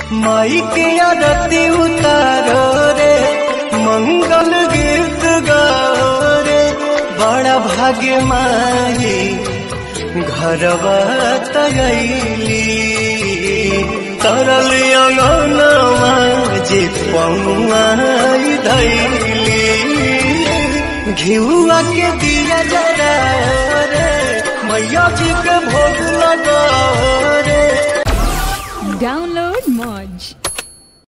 माई के आरती उतारो रे मंगल गीत गाओ रे बड़ा भाग्य माई घरवा तगैली तरल अंगनवा जे पौआई धैली घिउआ के दिया जरा रे मैया जी के भोग लगा रे Download Moj.